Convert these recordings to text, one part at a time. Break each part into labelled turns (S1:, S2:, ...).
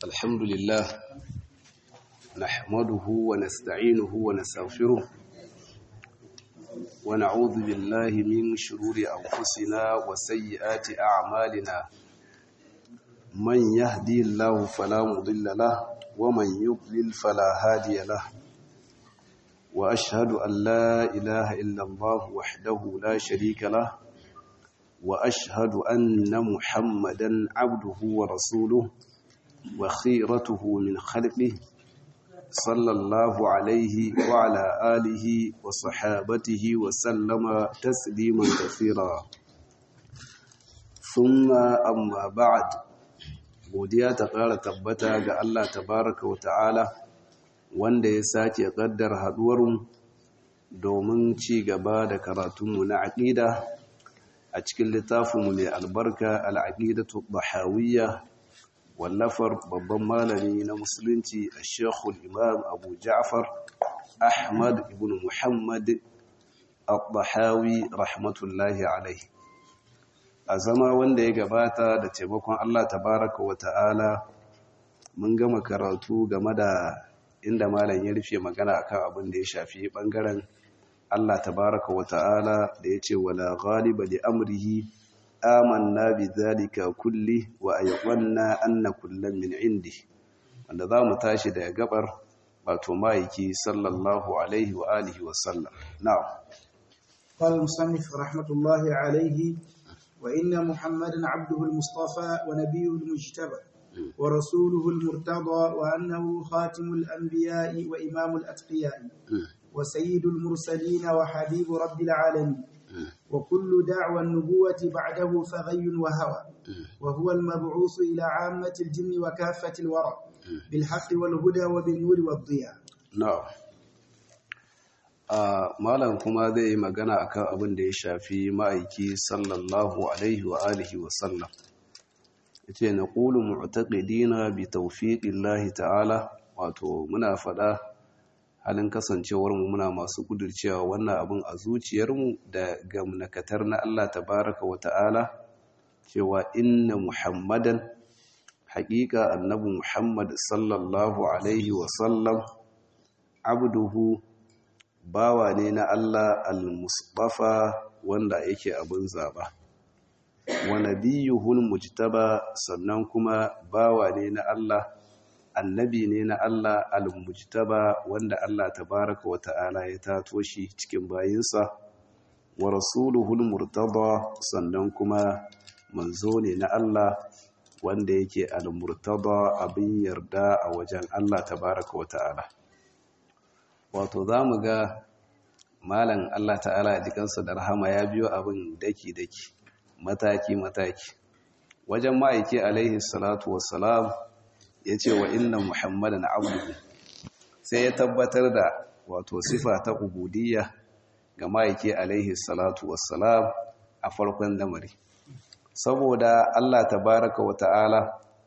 S1: الحمد لله نحمده ونستعينه ونستغفره ونعوذ بالله من شرور أنفسنا وسيئات أعمالنا من يهدي الله فلا مضل له ومن يضلل فلا هادي له وأشهد أن لا إله إلا الله وحده لا شريك له وأشهد أن محمدا عبده ورسوله وخيرته من خلقه صلى الله عليه وعلى آله وصحابته وسلم تسليما كثيرا ثم أما بعد godiya ta ƙara tabbata ga Allah tabaraka wa ta'ala wanda ya sake ƙaddar haɗuwarmu domin ci gaba da karatunmu na aƙida a cikin littafinmu mai albarka al'aƙidatu bahawiyya wallafar babban malami na musulunci a shekul imam abu ja'far ahmad ibn muhammad al-bahawi rahmatullahi alaihi a zama wanda ya gabata da taimakon allah tabaraka wa ta'ala mun gama karatu game da inda malam ya rufe magana akan abin da ya shafi bangaren Allah tabaraka wa ta'ala da ya ce wala ghaliba li amrihi amanna bi dhalika kulli wa ayqanna anna kullan min indi wanda zamu tashi daga gabar wato maiki sallallahu alaihi wa alihi wa sallam na'am
S2: قال المصنف رحمة الله عليه وإن محمدا عبده المصطفى ونبيه المجتبى ورسوله المرتضى وأنه خاتم الأنبياء وإمام الأتقياء وسيد المرسلين وحبيب رب العالمين وكل دعوى النبوة بعده فغي وهوى وهو المبعوث إلى عامة الجن وكافة الورى بالحق والهدى وبالنور والضياء
S1: na'am a malam kuma zai yi magana akan abin da ya shafi ma'aiki sallallahu alaihi wa alihi wa sallam yace naqulu mu'taqidina bi tawfiqillahi ta'ala wato muna fada halin kasancewarmu muna masu kudurcewa wannan abin a zuciyarmu da gamnakatar na Allah tabaraka wa ta'ala cewa inna muhammadan haƙiƙa annabi muhammad sallallahu alaihi wasallam abduhu bawa ne na Allah al-musbafa wanda yake abin zaba wa nabiyuhul mujtaba sannan kuma bawa ne na Allah annabi ne na Allah al-mujtaba wanda Allah tabaraka wa ta'ala ya tato shi cikin bayinsa wa rasuluhul murtada sannan kuma manzo ne na Allah wanda yake al-murtada abin yarda a wajen Allah tabaraka wa ta'ala wato zamu ga malam Allah ta'ala ya jikansa da rahama ya biyo abin daki daki mataki mataki wajen ma'aiki alaihi salatu wassalam ya ce wa inna muhammadan abduhu sai ya tabbatar da wato sifa ta ubudiyya ga ma'aiki alaihi salatu wassalam a farkon lamari saboda Allah tabaraka wa ta'ala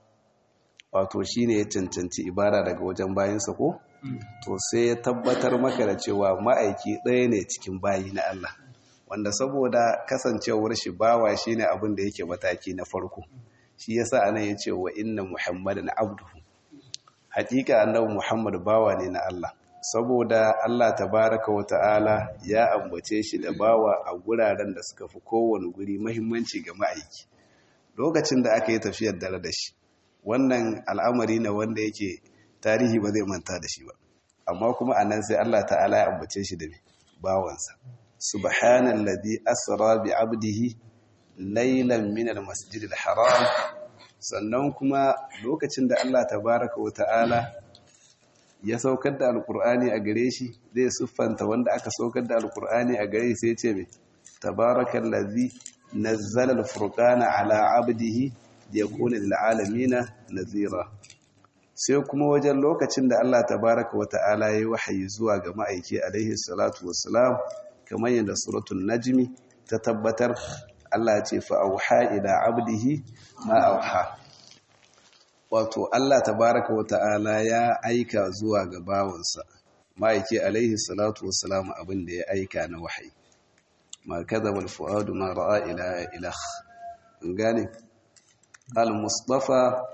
S1: wato shine ya cancanci ibada daga wajen bayinsa ko to sai ya tabbatar maka da cewa ma'aiki ɗaya ne cikin bayi na Allah wanda saboda kasancewar shi bawa shine abin da yake mataki na farko shi yasa anan yace wa inna muhammadan abduhu hakika annabi muhammad bawa ne na Allah saboda Allah tabaraka wa ta'ala ya ambace shi da bawa a guraren da suka fi kowane guri muhimmanci ga ma'aiki lokacin da aka yi tafiyar dare da shi wannan al'amari na wanda yake tarihi ba zai manta da shi ba amma kuma anan sai Allah ta'ala ya ambace shi da bawansa subhanalladhi asra bi abdihi laylan min almasjidil haram sannan kuma lokacin da Allah tabaraka wa ta'ala ya saukar da alkur'ani a gare shi zai siffanta wanda aka saukar da alkur'ani a gare sai ce mai tabarakallazi nazzala alfurqana ala abdihi liyakuna lil alamin nazira sai kuma wajen lokacin da Allah tabaraka wa ta'ala ya wahayi zuwa ga ma'aiki alaihi salatu wassalam kamar yadda suratul najmi ta tabbatar Allah ya ce fa auha ila abdihi ma auha wato Allah tabaraka wa ta'ala ya aika zuwa ga bawansa ma'aiki alaihi salatu wassalam abin da ya aika na wahayi ma kadhaba al-fuadu ma ra'a ila ilah gane al-mustafa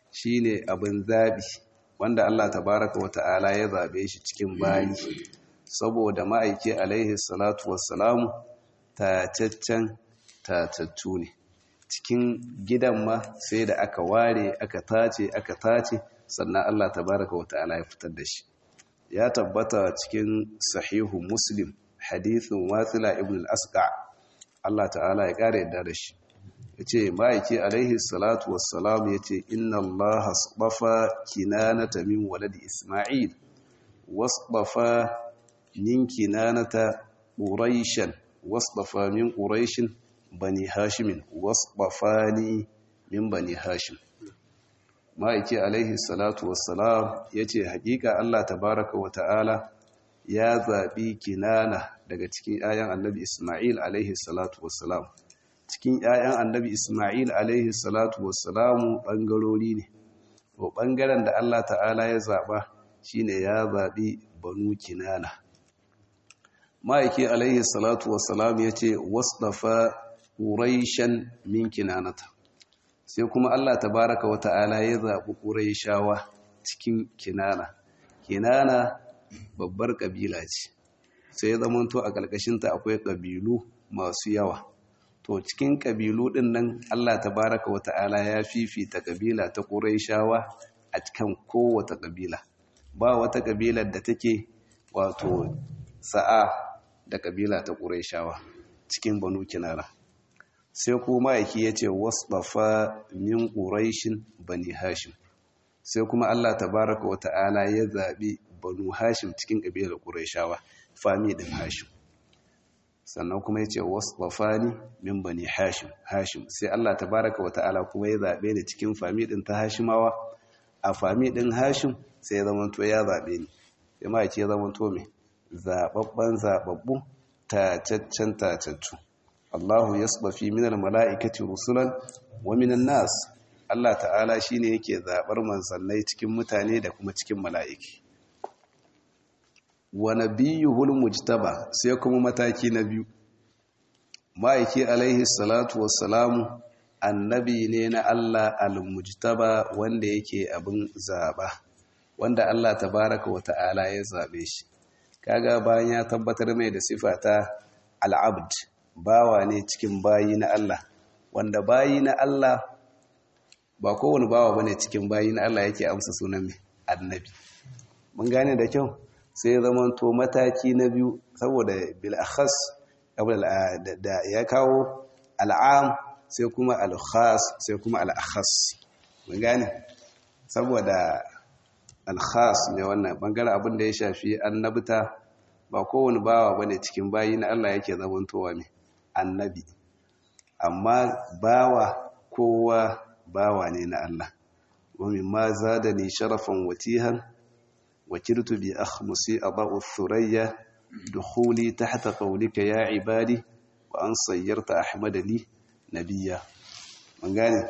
S1: shine abin zabi wanda Allah tabaraka wa ta'ala ya zabe shi cikin bayi saboda ma'aiki alaihi salatu wassalamu tataccen tatattu ne cikin gidan ma sai da aka ware aka tace aka tace sannan Allah tabaraka wa ta'ala ya fitar da shi ya tabbata cikin sahihu muslim hadithin wasila ibn al-asqa Allah ta'ala ya kare yadda da shi yace ma'aiki alaihi salatu wassalam yace inna Allah asbafa kinanata min waladi isma'il wasbafa min kinanata quraishan wasbafa min quraishin bani hashimin wasbafani min bani hashim ma'aiki alaihi salatu wassalam ya ce hakika Allah tabaraka wa ta'ala ya zaɓi kinana daga cikin ‘ya'yan annabi Ismail alaihi salatu wassalam cikin ‘ya'yan annabi Ismail alaihi salatu wassalamu ɓangarori ne to ɓangaren da Allah ta'ala ya zaɓa shine ya zaɓi banu kinana ma'aiki alaihi salatu wassalam ya ce wasɗafa ƙuraishen min kinanata sai kuma Allah tabaraka wa ta'ala ya zaɓi ƙuraishawa cikin kinana kinana babbar ƙabila ce sai zamanto a ƙarƙashinta akwai ƙabilu masu yawa to cikin ƙabilu ɗin nan Allah tabaraka wa ta'ala ya fifita ƙabila ta ƙuraishawa a cikin kowace ƙabila ba wata ƙabilar da take wato sa'a da ƙabila ta ƙuraishawa cikin banu kinana sai kuma yake ya ce wasbafa min ƙuraishin bani hashim sai kuma Allah tabaraka wa ta'ala ya zaɓi banu hashim cikin ƙabilar ƙuraishawa fami ɗin hashim sannan kuma ya ce wasbafa ni min bani hashim hashim sai Allah tabaraka wa ta'ala kuma ya zaɓe ni cikin fami ɗin ta hashimawa a fami ɗin hashim sai ya zama to ya zaɓe ni sai ma ya zama to mai zaɓaɓɓen zaɓaɓɓu tacaccen tacaccu Allahu yasbafi minal mala'ikati rusulan wa minan nas Allah ta'ala shine yake zabar manzannai cikin mutane da kuma cikin mala'iki wa nabiyuhul mujtaba sai kuma mataki na biyu ma'aiki alaihi salatu wassalamu annabi ne na Allah al-mujtaba wanda yake abin zaba wanda Allah tabaraka wa ta'ala ya zabe shi kaga bayan ya tabbatar mai da sifata al-abd bawa ne cikin bayi na Allah wanda bayi na Allah ba kowane bawa bane cikin bayi na Allah yake amsa sunan mai annabi mun gane da kyau sai zaman to mataki na biyu saboda bil akhas da ya kawo al'am sai kuma al khas sai kuma al akhas mun gane saboda al khas ne wannan bangaren abin da ya shafi annabta ba kowane bawa bane cikin bayi na Allah yake zamantowa mai annabi amma bawa kowa bawa ne na Allah wa mimma zadani sharafan watihan wakiltu bi akhmusi adau thurayya dukhuli tahta qawlika ya ibadi wa an sayyarta ahmad li nabiyya mun gane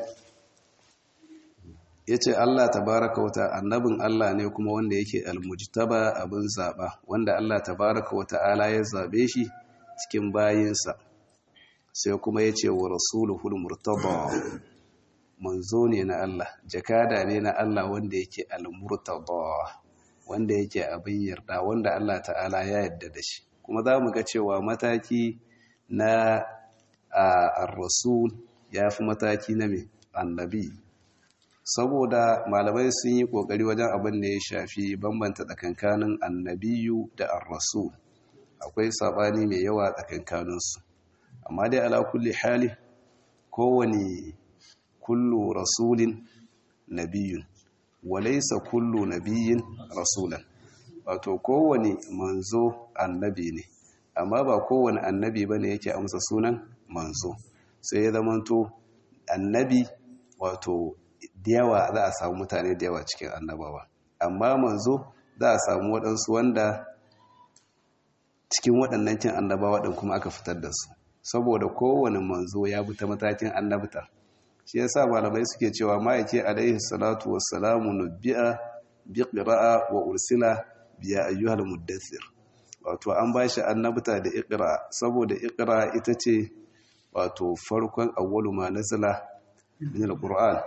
S1: yace Allah tabaaraka wa annabin Allah ne kuma wanda yake almujtaba abin zaba wanda Allah tabaaraka wa ta'ala ya zabe shi cikin bayinsa sai kuma ya ce wa rasuluhul murtada manzo ne na Allah jakada ne na Allah wanda yake al-murtada wanda yake abin yarda wanda Allah ta'ala ya yarda da shi kuma za mu ga cewa mataki na ar-rasul ya fi mataki na mai annabi saboda malamai sun yi kokari wajen abin da ya shafi bambanta tsakankanin annabiyu da ar-rasul akwai sabani mai yawa tsakankaninsu amma dai ala kulli hali kowane kullu rasulin nabiyun walaysa kullu nabiyin rasulan wato kowane manzo annabi ne amma ba kowane annabi bane yake amsa sunan manzo sai ya zamanto annabi wato da yawa za a samu mutane da yawa cikin annabawa amma manzo za a samu waɗansu wanda cikin waɗannan cin annabawa ɗin kuma aka fitar da su saboda kowane manzo ya bi ta matakin annabta shi yasa malamai suke cewa ma'aiki alaihi salatu wassalamu nubbi'a bi qira'a wa ursila bi ya ayyuhal muddathir wato an bashi annabta da iqra saboda iqra ita ce wato farkon awwalu ma nazala min alquran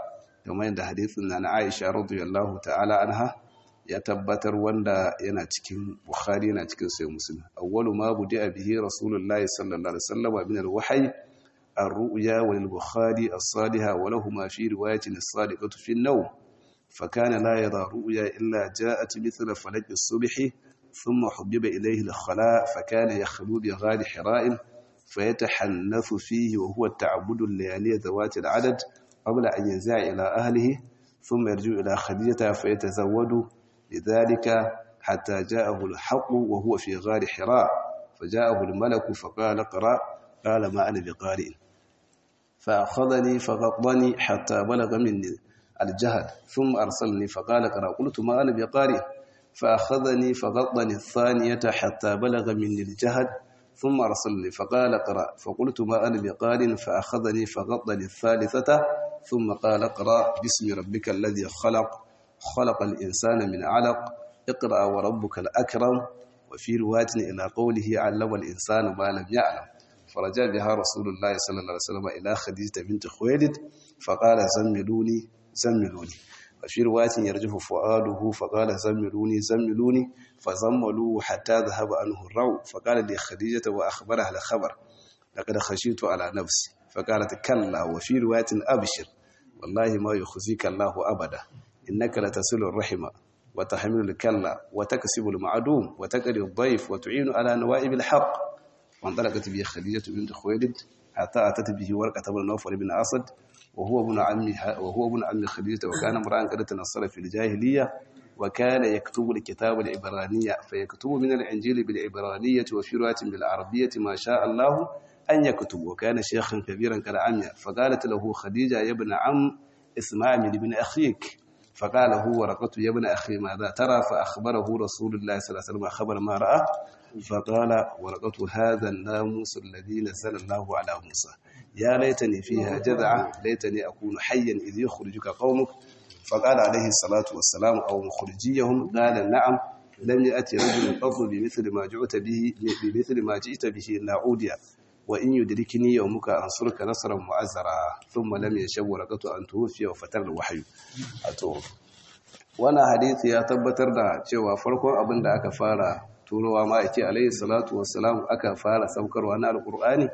S1: kamar yadda hadithin na Aisha radiyallahu ta'ala anha ya tabbatar wanda yana cikin Bukhari yana cikin sai Muslim awwalu ma budi'a bihi Rasulullahi sallallahu alaihi wasallam min al-wahyi الرؤيا وللبخاري الصالحة ولهما في رواية الصادقة في النوم فكان لا يرى رؤيا إلا جاءت مثل فلك الصبح ثم حبب إليه الخلاء فكان يخلو بغار حراء فيتحنث فيه وهو التعبد الليالي ذوات العدد قبل أن ينزع إلى أهله ثم يرجع إلى خديجة فيتزود لذلك حتى جاءه الحق وهو في غار حراء فجاءه الملك فقال اقرأ قال ما أنا بقارئ فأخذني فغضني حتى بلغ مني الجهل ثم أرسلني فقال اقرأ قلت ما أنا بقارئ فأخذني فغضني الثانية حتى بلغ مني الجهل ثم أرسلني فقال اقرأ فقلت ما أنا بقارئ فأخذني فغضني الثالثة ثم قال اقرأ باسم ربك الذي خلق خلق الإنسان من علق اقرأ وربك الأكرم وفي رواية إلى قوله علم الإنسان ما لم يعلم فرجع بها رسول الله صلى الله عليه وسلم إلى خديجة بنت خويلد فقال زملوني زملوني وفي رواية يرجف فؤاده فقال زملوني زملوني فزملوه حتى ذهب عنه الروع فقال لخديجة وأخبرها الخبر لقد خشيت على نفسي فقالت كلا وفي رواية أبشر والله ما يخزيك الله أبدا إنك لتصل الرحمة وتحمل الكلا وتكسب المعدوم وتقري الضيف وتعين على نوائب الحق وانطلقت به خديجة بنت خويلد حتى أتت به ورقة بن نوفل بن أسد وهو ابن عمها وهو ابن عم خديجة وكان امرأ قد تنصر في الجاهلية وكان يكتب الكتاب العبرانية فيكتب من الإنجيل بالعبرانية وفي رواية بالعربية ما شاء الله أن يكتب وكان شيخا كبيرا كالعمية فقالت له خديجة يا ابن عم اسمع من ابن أخيك فقال هو ورقة يا ابن أخي ماذا ترى فأخبره رسول الله صلى الله عليه وسلم خبر ما رأى فقال ورقة هذا الناموس الذي نزل الله على موسى يا ليتني فيها جذعة ليتني أكون حيا إذ يخرجك قومك فقال عليه الصلاة والسلام أو مخرجيهم قال نعم لم يأتي رجل قط بمثل ما جئت به بمثل ما جئت به نعوديا وإن يدركني يومك أنصرك نصرا معزرا ثم لم يشب ورقة أن توفي وفتر الوحي أتوف وانا حديث ya tabbatar da cewa farkon abin da aka fara turowa ma'aiki alaihi salatu wassalam aka fara saukarwa na alkur'ani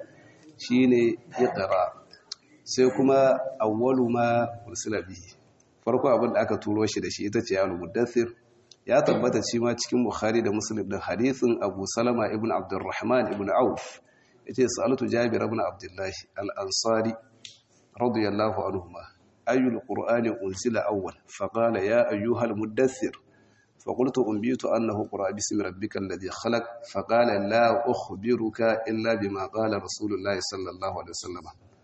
S1: shine iqra sai kuma awwalu ma ursila bihi farko abin da aka turo shi da shi ita ce al muddathir ya tabbata shi ma cikin bukhari da muslim din hadithin abu salama ibn abdurrahman ibn auf yace sa'altu jabir ibn abdullah al-ansari radiyallahu anhuma ayyul qur'ani unsila awwal faqala ya ayyuhal muddathir فقلت أنبيت أنه قرأ باسم ربك الذي خلق فقال لا أخبرك إلا بما قال رسول الله صلى الله عليه وسلم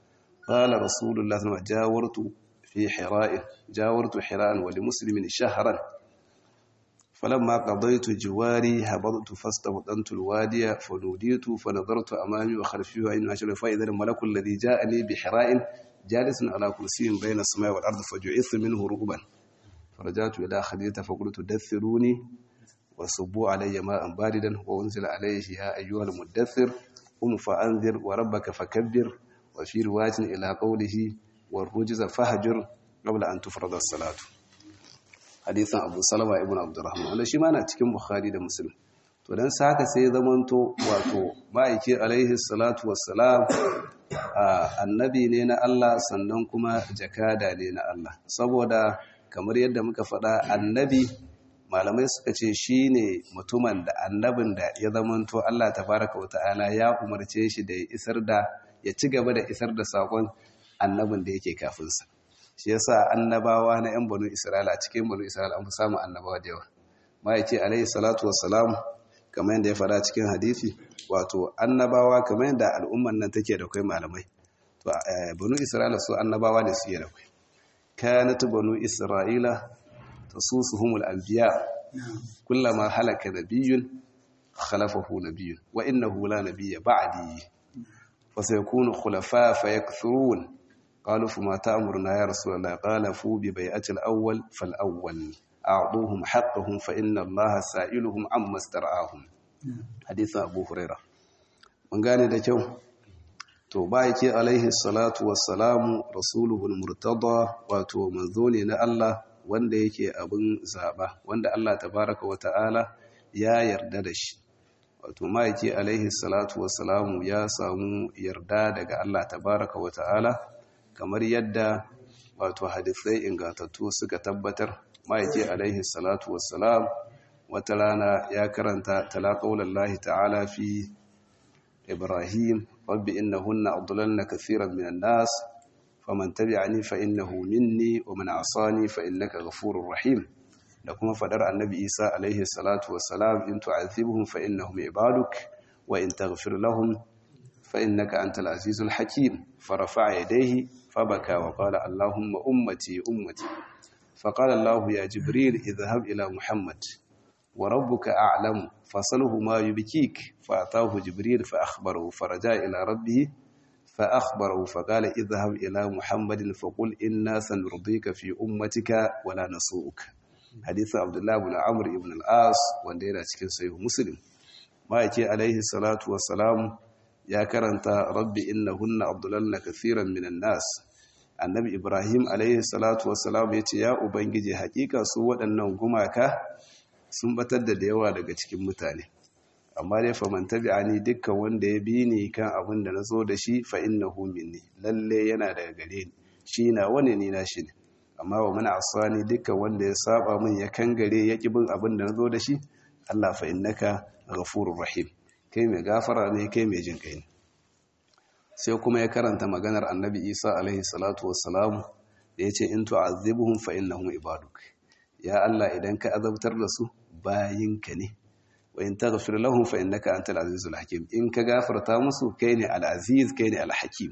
S1: قال رسول الله صلى الله عليه وسلم جاورت في حراء جاورت حراء ولمسلم شهرا فلما قضيت جواري هبطت فاستبطنت الوادي فنوديت فنظرت أمامي وخلفي وإن أشر فإذا الملك الذي جاءني بحراء جالس على كرسي بين السماء والأرض فجعث منه رغبا فرجعت إلى خديجة فقلت دثروني وصبوا علي ماء باردا وانزل عليه يا أيها المدثر قم فأنذر وربك فكبر وفي رواية إلى قوله والرجز فهجر قبل أن تفرض الصلاة حديث أبو سلمة ابن عبد الرحمن wanda shi ma na cikin Bukhari da Muslim to dan saka sai zamanto wato ma'aiki alaihi salatu wassalam annabi ne na Allah sannan kuma jakada ne na Allah saboda kamar yadda muka faɗa annabi malamai suka ce shi ne mutumin da annabin da ya zamanto Allah tabaraka wa ta'ala ya umarce shi da ya isar da ya ci gaba da isar da saƙon annabin da yake kafinsa shi yasa annabawa na 'yan banu isra'ila cikin banu isra'ila an fi samun annabawa da yawa ma'aiki alaihi salatu wassalam kamar yadda ya faɗa cikin hadisi wato annabawa kamar yadda al'umman nan take da kai malamai to banu isra'ila su annabawa ne su yi da kai كانت بنو إسرائيل تصوصهم الأنبياء كلما هلك نبي خلفه نبي وإنه لا نبي بعدي فسيكون خلفاء فيكثرون قالوا فما تأمرنا يا رسول الله قال فو ببيعة الأول فالأول أعطوهم حقهم فإن الله سائلهم عما استرعاهم حديث أبو هريرة من قال ده to ba yake alaihi salatu wassalamu rasuluhul murtada wato manzo ne na Allah wanda yake abin zaba wanda Allah tabaraka wa ta'ala ya yarda da shi wato ma yake alaihi salatu wassalamu ya samu yarda daga Allah tabaraka wa ta'ala kamar yadda wato hadisai ingantattu suka tabbatar ma yake alaihi salatu wassalam wata rana ya karanta talaqaulallahi ta'ala fi ibrahim rabbi innahunna adlalna kathiran minan nas faman tabi'ani fa innahu minni wa man asani fa innaka ghafurur rahim da kuma fadar annabi isa alaihi salatu wassalam in tu'adhibhum fa innahum ibaduk wa in taghfir lahum fa innaka antal azizul hakim farafa'a yadayhi fabaka wa qala allahumma ummati ummati فقال الله يا جبريل اذهب إلى محمد وربك أعلم فصله ما يبكيك فأتاه جبريل فأخبره فرجع إلى ربه فأخبره فقال اذهب إلى محمد فقل إنا سنرضيك في أمتك ولا نسوءك حديث عبد الله بن عمرو بن العاص وندينا cikin sahih muslim ma yake alaihi salatu wassalam ya karanta rabbi innahunna abdulanna kathiran minan nas annabi ibrahim alaihi salatu wassalam ya ce ya ubangiji hakika su waɗannan gumaka sun batar da da yawa daga cikin mutane amma dai fa man tabi'ani dukkan wanda ya bi ni kan abin da nazo da shi fa innahu minni lalle yana daga gare ni shi na wani ni na shi ne amma wa man asani dukkan wanda ya saba min ya kangare ya ki bin abin da nazo da shi Allah fa innaka ghafurur rahim kai mai gafara ne kai mai jin kai ne sai kuma ya karanta maganar annabi isa alaihi salatu wassalamu da ya ce in tu'azzibuhum fa innahum ibaduk ya Allah idan ka azabtar da su bayinka ne wa in taghfir lahum fa innaka antal azizul hakim in ka gafarta musu kai ne al-aziz kai ne al-hakim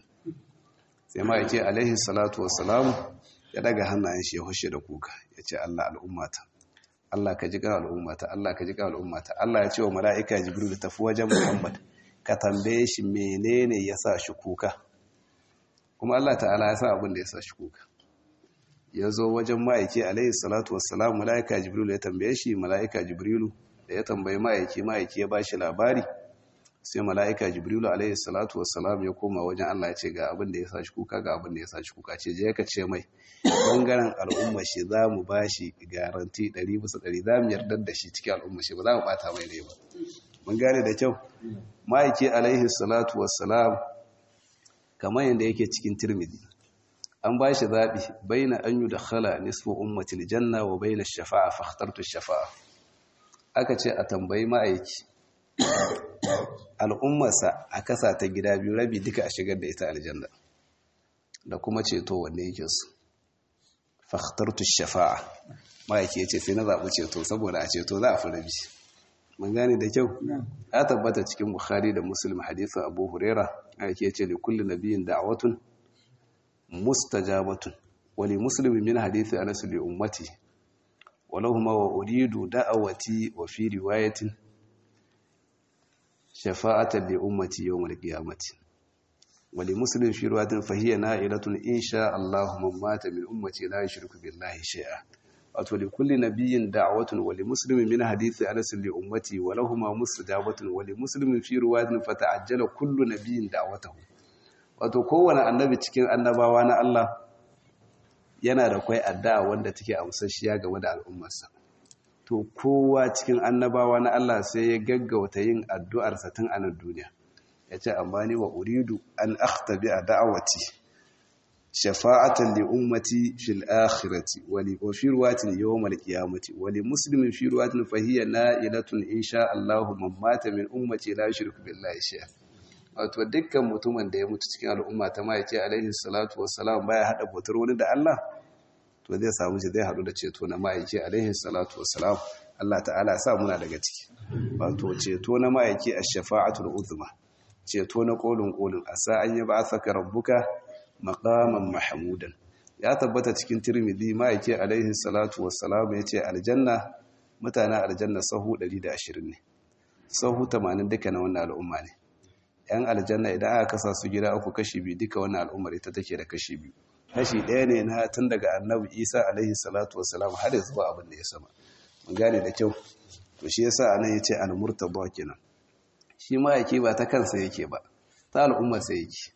S1: sai ma yake alaihi salatu wassalamu ya daga hannayen shi ya hushe da kuka ya ce Allah al'ummata Allah ka ji ga al'ummata Allah ka ji ga al'ummata Allah ya ce wa mala'ika jibril tafi wajen Muhammad ka tambaye shi menene ya sa shi kuka kuma Allah ta'ala ya sa abin da ya sa shi kuka ya zo wajen ma'aiki alaihi salatu wassalam mala'ika jibrilu ya tambaye shi mala'ika jibrilu da ya tambayi ma'aiki ma'aiki ya ba shi labari sai mala'ika jibrilu alaihi salatu wassalam ya koma wajen Allah ya ce ga abin da ya sa shi kuka ga abin da ya sa shi kuka ce je ka ce mai bangaren al'umma shi za mu ba shi garanti 100 bisa 100 za mu yarda da shi cikin al'umma shi ba za mu bata mai ne ba mun gane da kyau ma'aiki alaihi salatu wassalam kamar yadda yake cikin tirmidhi an ba shi zaɓi bai na an yi da khala nisfu ummatil janna wa bai na shafa'a fahtartu shafa'a aka ce a tambayi ma'aiki al'ummarsa a kasa ta gida biyu rabi duka a shigar da ita aljanna da kuma ceto wanne yake su fahtartu shafa'a ma'aiki ya ce sai na zaɓi ceto saboda a ceto za a fi rabi mun gane da kyau ya tabbata cikin bukhari da muslim hadisin abu huraira ake ce li kulli nabiyin da'watun mustajabatun wa li muslimi min hadisi anas li ummati wa lahumma wa uridu da'awati wa fi riwayatin shafa'atan li ummati yawm al-qiyamati wa li muslim fi riwayatin fa hiya na'ilatun insha Allah man mata min ummati la yushriku billahi shay'a wato li kulli nabiyyin da'watun wa li muslimin min hadisi anas li ummati wa lahumu mustajabatun wa li muslimin fi riwayatin fata'ajjala kullu nabiyyin da'watahu wato kowane annabi cikin annabawa na Allah yana da kai addu'a wanda take amsashiya game da al'ummarsa to kowa cikin annabawa na Allah sai ya gaggauta yin addu'ar sa tun a nan duniya yace amma ni wa uridu an akhtabi da'awati shafa'atan li ummati fil akhirati wa li fi ruwatin yawm al qiyamati wa li muslimin fi ruwatin fa hiya na'ilatun insha Allah man mata min ummati la yushriku billahi shay'a wato dukkan mutumin da ya mutu cikin al'umma ta mai ce alaihi salatu wassalam baya hada bautar wani da Allah to zai samu shi zai hadu da ceto na ma'aiki alaihi salatu wassalam Allah ta'ala sa muna daga ciki wato ceto na ma'aiki ash-shafa'atul uzma ceto na kolin kolin asa an yi ba'athaka rabbuka maqaman mahmudan ya tabbata cikin tirmidhi ma'aiki alaihi salatu wassalam yace aljanna mutanen aljanna sahu 120 ne sahu 80 duka na wannan al'umma ne yan aljanna idan aka kasa su gida uku kashi biyu duka wannan al'ummar ita take da kashi biyu kashi ɗaya ne na tun daga annabi isa alaihi salatu wassalam har zuwa abin da ya sama mun gane da kyau to shi yasa anan yace al-murtada kenan shi ma yake ba ta kansa yake ba ta al'ummar sa yake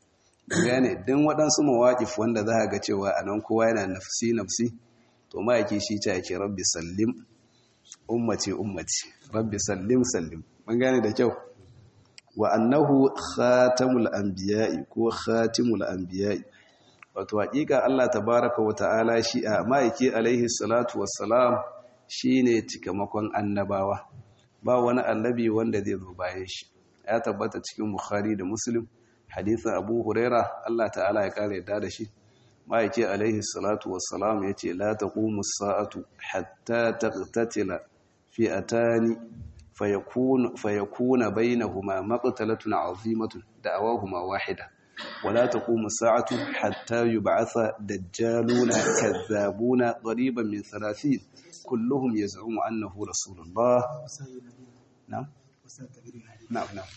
S1: gane din waɗansu mawaƙif wanda za a ga cewa a nan kowa yana nafsi nafsi to ma'aiki shi ta yake rabbi sallim ummati ummati rabbi sallim sallim mun gane da kyau wa annahu khatamul anbiya'i ko khatimul anbiya'i wato hakika Allah tabaraka wa ta'ala shi a ma'aiki alaihi salatu wassalam shine cikamakon annabawa ba wani annabi wanda zai zo bayan shi ya tabbata cikin bukhari da muslim hadisin abu huraira Allah ta'ala ya kare yadda da shi ma'aiki alaihi salatu wassalam ya ce la taqumu sa'atu hatta taqtatila fi'atani fayakun fayakuna bainahuma maqtalatun 'azimatun da'awahuma wahida ولا تقوم الساعة حتى يبعث دجالون كذابون قريبا من ثلاثين كلهم يزعم أنه رسول الله نعم نعم نعم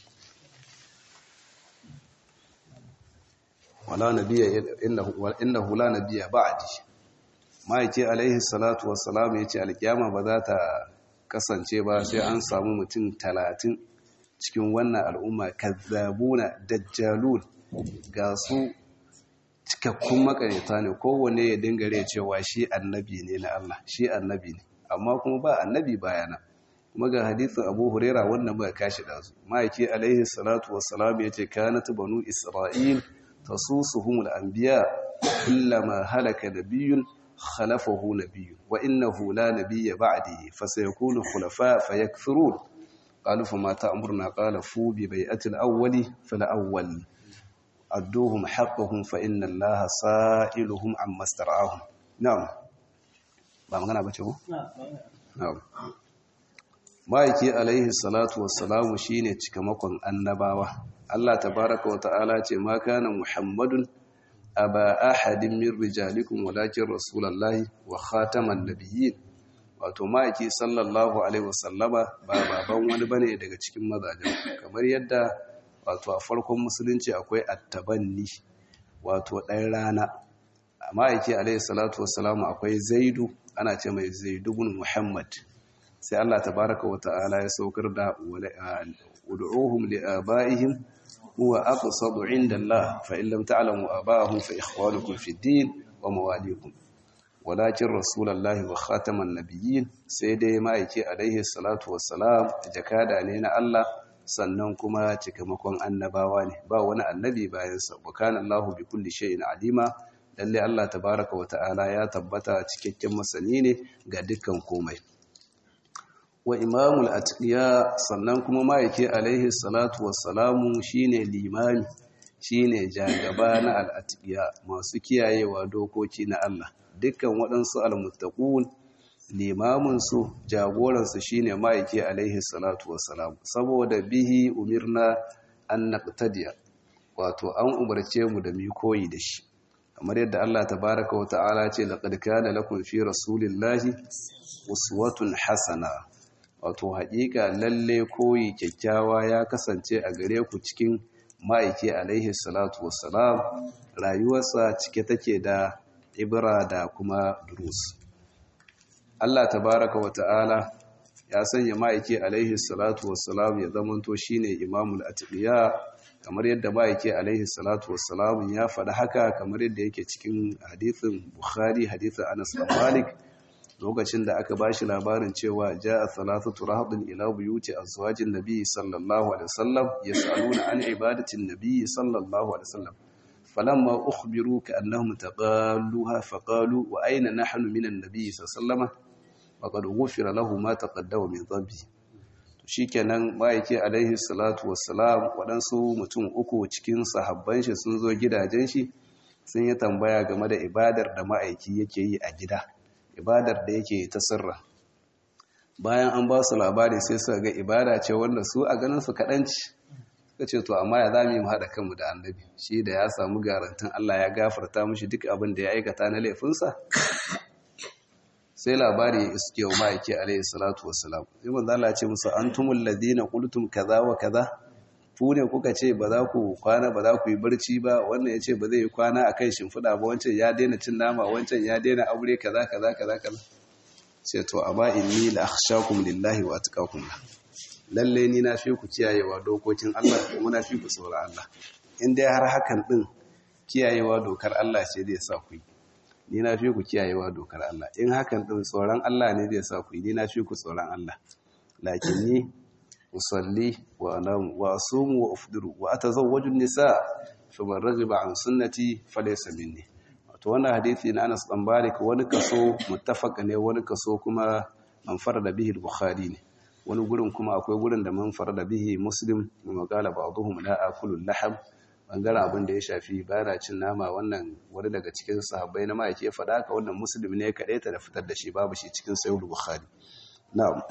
S1: ولا نبي إنه, وإنه لا نبي بعدي ما يتي عليه الصلاة والسلام يتي القيامة بذات kasance ba sai an samu mutum talatin cikin wannan al'umma kazzabuna dajjalun ga su cikakkun makarita ne kowane ya dingare cewa shi annabi ne na Allah shi annabi ne amma kuma ba annabi bayana kuma ga hadithin abu huraira wannan ba kashi da su ma'aiki alaihi salatu wassalam ya ce kanat banu isra'il tasusuhum al-anbiya kullama halaka nabiyyun khalafahu nabiyyun wa innahu la nabiyya ba'di fa sayakunu khulafa fayakthurun qalu fama ta'muruna qala fu bi bai'ati al-awwali fal-awwal adduhum haqqahum fa inna allaha sa'iluhum amma star'ahum na'am ba magana bace ko na'am maiki alaihi salatu wassalamu shine cikamakon annabawa Allah tabaaraka wa ta'ala ce ma kana muhammadun aba ahadin min rijalikum walakin rasulullahi wa khataman nabiyyin wato maiki sallallahu alaihi wasallama ba baban wani bane daga cikin mazajen kamar yadda wato a farkon musulunci akwai attabanni wato ɗan rana amma yake alaihi salatu wassalamu akwai zaidu ana ce mai zaidu bin muhammad sai Allah tabaraka wa ta'ala ya saukar da ud'uhum li abaihim huwa aqsadu 'inda Allah fa in lam ta'lamu abaahum fa ikhwanukum fi din wa mawalikum walakin rasulullahi wa khataman nabiyyin sai dai ma'aiki alaihi salatu wassalam jakada ne na Allah sannan kuma cikamakon annabawa ne ba wani annabi bayansa bukanan Allahu bi kulli shay'in alima lalle Allah tabaraka wa ta'ala ya tabbata cikakken masani ne ga dukkan komai wa imamul atqiya sannan kuma ma'aike alaihi salatu wassalamu shine limami shine jagaba na al-atqiya masu kiyayewa dokoki na Allah dukkan waɗansu al-muttaqun limaminsu jagoransu shine ma'aiki alaihi salatu wassalam saboda bihi umirna an naqtadiya wato an umarce mu da mu koyi da shi kamar yadda Allah tabaaraka wa ta'ala ce laqad kana lakum fi rasulillahi uswatun hasana wato haƙiƙa lalle koyi kyakkyawa ya kasance a gare ku cikin ma'aiki alaihi salatu wassalam rayuwarsa cike take da ibra da kuma durus Allah tabaraka wa ta'ala ya sanya ma'aiki alaihi salatu wassalam ya zamanto shine imamul atqiya kamar yadda ma'aiki alaihi salatu wassalam ya faɗa haka kamar yadda yake cikin hadithin Bukhari hadithin Anas bin Malik lokacin da aka bashi labarin cewa ja'a thalathatu rahdin ila buyuti azwajin nabiy sallallahu alaihi wasallam yas'aluna an ibadatin nabiy sallallahu alaihi wasallam فلما أخبروا كأنهم تقالوها فقالوا وأين نحن من النبي صلى الله عليه وسلم وقد غفر له ما تقدم من ذنبه shikenan ma'aiki alaihi salatu wassalam waɗansu mutum uku cikin sahabban shi sun zo gidajen shi sun yi tambaya game da ibadar da ma'aiki yake yi a gida ibadar da yake ta sirra bayan an ba su labari sai suka ga ibada ce wanda su a ganin su kaɗanci suka ce to amma ya za mu yi haɗa kanmu da annabi shi da ya samu garantin Allah ya gafarta mushi duk abin da ya aikata na laifinsa sai labari ya iske wa ma'aiki alaihi salatu wassalam sai manzo Allah ya ce musu antumul ladina qultum kaza wa kaza ku ne kuka ce ba za ku kwana ba za ku yi barci ba wannan ya ce ba zai yi kwana a kan shimfiɗa ba wancan ya daina cin nama wancan ya daina aure kaza kaza kaza kaza sai to amma inni la akhshakum lillahi wa atqakum lalle ni na fi ku kiyayewa dokokin Allah kuma na fi ku tsoron Allah in dai har hakan din kiyayewa dokar Allah ce zai sa ku yi ni na fi ku kiyayewa dokar Allah in hakan din tsoron Allah ne zai sa ku yi ni na fi ku tsoron Allah lakinni usalli wa anamu wa asumu wa ufdiru wa atazawwaju nisa faman raghiba an sunnati falaysa minni wato wannan hadisi na Anas dan Malik wani kaso muttafaq ne wani kaso kuma man farada bihi al-Bukhari ne wani gurin kuma akwai gurin da man farada bihi Muslim wa qala ba'dhum la akulu al-lahm bangaren abin da ya shafi bana cin nama wannan wani daga cikin sahabbai na ma'aike ya faɗa haka wannan Muslim ne kaɗai ta da fitar da shi babu shi cikin Sahih Bukhari na'am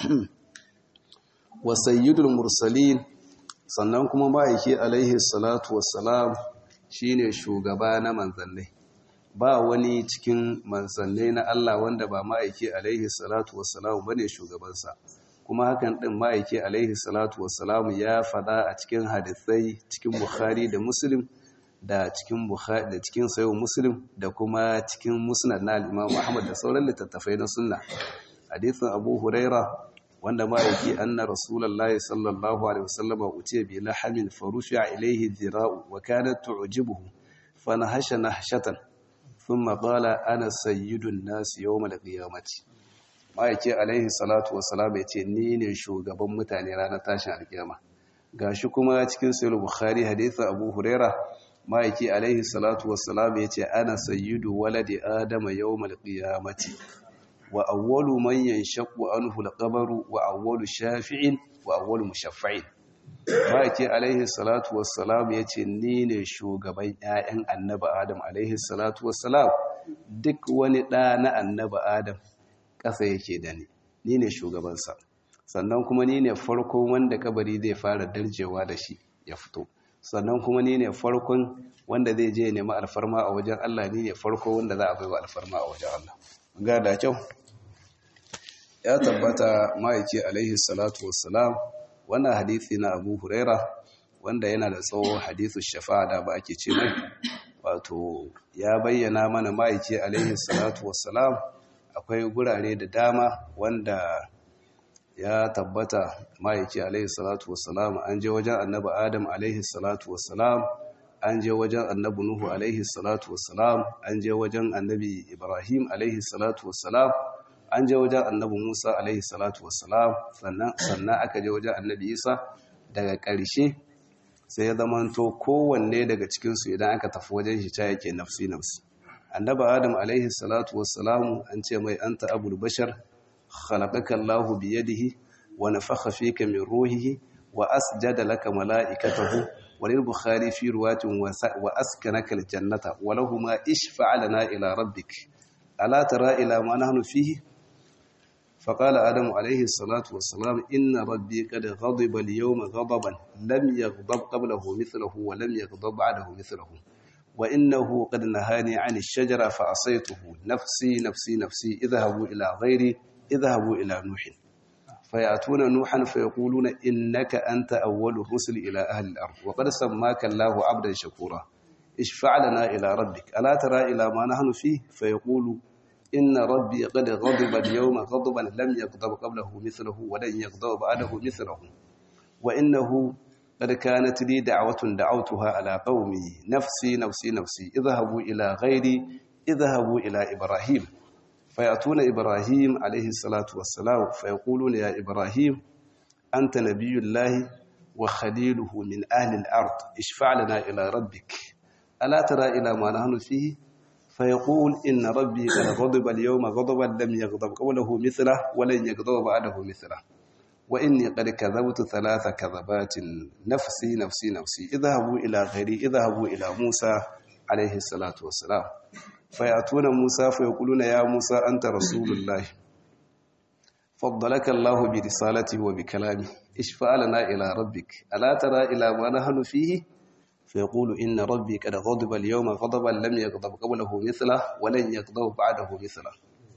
S1: wa sayyidul mursalin sannan kuma ma'aike alaihi salatu wassalam shine shugaba na manzannai ba wani cikin manzannai na Allah wanda ba ma'aike alaihi salatu wassalam bane shugabansa kuma hakan din ma'aike alaihi salatu wassalam ya fada a cikin hadisai cikin Bukhari da Muslim da cikin Bukhari da cikin Sahih Muslim da kuma cikin Musnad na Imam Ahmad da sauran littattafai na sunna hadisin Abu Huraira wanda ma'aiki anna rasulullahi sallallahu alaihi wasallam utiya bi lahamin farusha ilayhi dhira'u wa kanat tu'jibuhu fanahasha nahshatan thumma qala ana sayyidun nas yawm al-qiyamati ma'aiki alaihi salatu wassalam yace ni ne shugaban mutane ranar tashin alkiyama gashi kuma cikin sahih bukhari hadisi abu huraira ma'aiki alaihi salatu wassalam yace ana sayyidu waladi adama yawm al-qiyamati wa awwalu man yanshaqu anhu al-qabru wa awwalu shafi'in wa awwalu mushaffa'in Maki alaihi salatu wassalam yace ni ne shugaban ƴaƴan annabi Adam alaihi salatu wassalam duk wani ɗa na annabi Adam ƙasa yake da ni ni ne shugabansa sannan kuma ni ne farkon wanda kabari zai fara darjewa da shi ya fito sannan kuma ni ne farkon wanda zai je nemi alfarma a wajen Allah ni ne farko wanda za a baiwa alfarma a wajen Allah ga da kyau ya tabbata ma'aiki alaihi salatu wassalam wannan hadisi na abu huraira wanda yana da tsawo hadisu shafa'a da ba ake ce mai wato ya bayyana mana ma'aiki alaihi salatu wassalam akwai gurare da dama wanda ya tabbata ma'aiki alaihi salatu wassalam an je wajen annabi adam alaihi salatu wassalam an je wajen annabi nuhu alaihi salatu wassalam an je wajen annabi ibrahim alaihi salatu wassalam an je wajen annabi Musa alaihi salatu wassalam sannan sannan aka je wajen annabi Isa daga ƙarshe sai ya zamanto kowanne daga cikinsu idan aka tafi wajen shi ta yake nafsi nafsi annabi Adam alaihi salatu wassalam an ce mai anta abul bashar khalaqaka Allahu bi yadihi wa nafakha fika min ruhihi wa asjada laka malaikatahu walil bukhari fi ruwatin wa askanaka aljannata wa lahumu ishfa' lana ila rabbik ala tara ila ma nahnu fihi فقال آدم عليه الصلاة والسلام إن ربي قد غضب اليوم غضبا لم يغضب قبله مثله ولم يغضب بعده مثله وإنه قد نهاني عن الشجرة فعصيته نفسي نفسي نفسي اذهبوا إلى غيري اذهبوا إلى نوح فيأتون نوحا فيقولون إنك أنت أول الرسل إلى أهل الأرض وقد سماك الله عبدا شكورا اشفع لنا إلى ربك ألا ترى إلى ما نحن فيه فيقول إن ربي قد غضب اليوم غضبا لم يغضب قبله مثله ولن يغضب بعده مثله وإنه قد كانت لي دعوة دعوتها على قومي نفسي نفسي نفسي اذهبوا إلى غيري اذهبوا إلى إبراهيم فيأتون إبراهيم عليه الصلاة والسلام فيقولون يا إبراهيم أنت نبي الله وخليله من أهل الأرض اشفع لنا إلى ربك ألا ترى إلى ما نحن فيه فيقول إن ربي قد غضب اليوم غضبا لم يغضب قوله مثله ولن يغضب بعده مثله وإني قد كذبت ثلاث كذبات نفسي نفسي نفسي اذهبوا إلى غيري اذهبوا إلى موسى عليه الصلاة والسلام فيأتون موسى فيقولون يا موسى أنت رسول الله فضلك الله برسالته وبكلامه اشفع لنا إلى ربك ألا ترى إلى ما نحن فيه فيقول إن ربي قد غضب اليوم غضبا لم يغضب قبله مثله ولن يغضب بعده مثله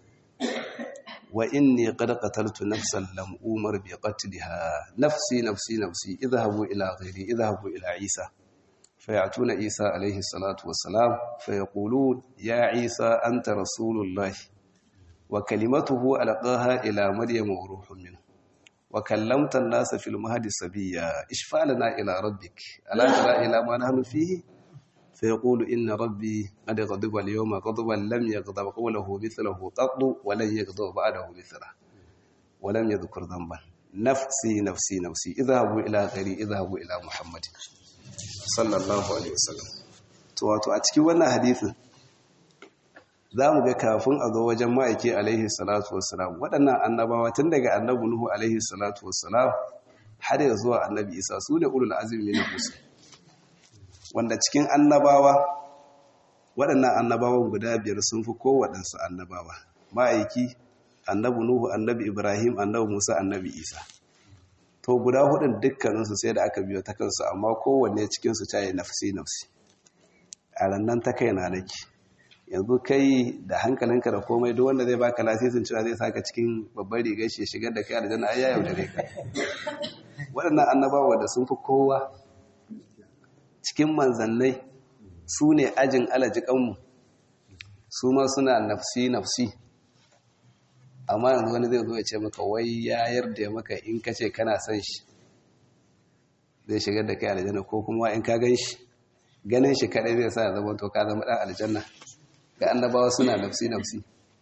S1: وإني قد قتلت نفسا لم أمر بقتلها نفسي نفسي نفسي اذهبوا إلى غيري اذهبوا إلى عيسى فيأتون عيسى عليه الصلاة والسلام فيقولون يا عيسى أنت رسول الله وكلمته ألقاها إلى مريم وروح منه وكلمت الناس في المهد سبيا اشفع لنا إلى ربك ألا ترى إلى ما نحن فيه فيقول إن ربي قد غضب اليوم غضبا لم يغضب قوله مثله قط ولن يغضب بعده مثله ولم يذكر ذنبا نفسي نفسي نفسي اذهبوا إلى غيري اذهبوا إلى محمد صلى الله عليه وسلم wato a cikin wannan hadisin za mu ga kafin a zo wajen ma'aiki alaihi salatu wassalam waɗannan annabawa tun daga annabi nuhu alaihi salatu wassalam har ya zuwa annabi isa su ne ulul azumi na musu wanda cikin annabawa waɗannan annabawan guda biyar sun fi kowaɗansu annabawa ma'aiki annabi nuhu annabi ibrahim annabi musa annabi isa to guda hudun dukkaninsu sai da aka biyo ta kansu amma kowanne cikinsu ta yi nafsi nafsi a rannan ta kai na nake yanzu kai da hankalinka da komai duk wanda zai baka lasisin cewa zai saka cikin babbar rigar shi shigar da kai aljanna ai ya yaudare ka waɗannan annabawa da sun fi kowa cikin manzannai su ne ajin alajikanmu su ma suna nafsi nafsi amma yanzu wani zai zo ya ce maka wai ya yarda maka in ka ce kana son shi zai shigar da kai aljanna ko kuma in ka gan shi ganin shi kaɗai zai sa ya zama to ka zama ɗan aljanna ga annabawa suna nafsi nafsi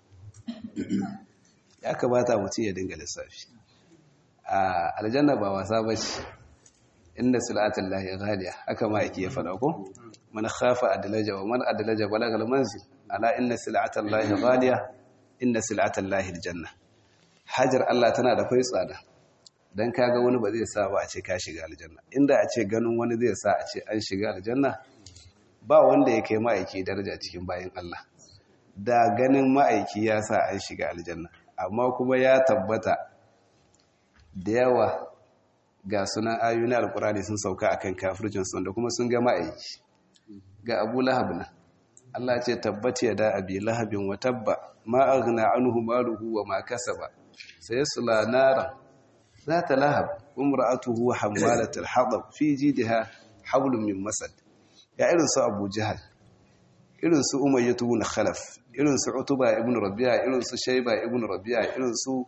S1: ya kamata mutum ya dinga lissafi a aljanna ba wasa ba ce inda sil'atun lahi ghaliya haka ma yake ya faɗa ko man khafa adlaja wa man adlaja balagal manzil ala inna sil'atan lahi ghaliya inna sil'atan lahi aljanna hajar Allah tana da kai tsada dan kaga wani ba zai sa ba a ce ka shiga aljanna inda a ce ganin wani zai sa a ce an shiga aljanna ba wanda ya kai ma'aiki daraja cikin bayan Allah da ganin ma'aiki ya sa an shiga aljanna amma kuma ya tabbata da yawa ga sunan ayoyin alkurani sun sauka akan kafircin sun da kuma sun ga ma'aiki ga abu lahab na Allah ce tabbati ya da abi lahabin wa tabba ma aghna anhu maluhu wa ma kasaba sayasla naran ذات لهب وامرأته حمالة الحطب في جيدها حبل من مسد ya irin su abu jihar irin su umayyatu ibn khalaf irin su utuba ibn rabi'a irin su shayba ibn rabi'a irin su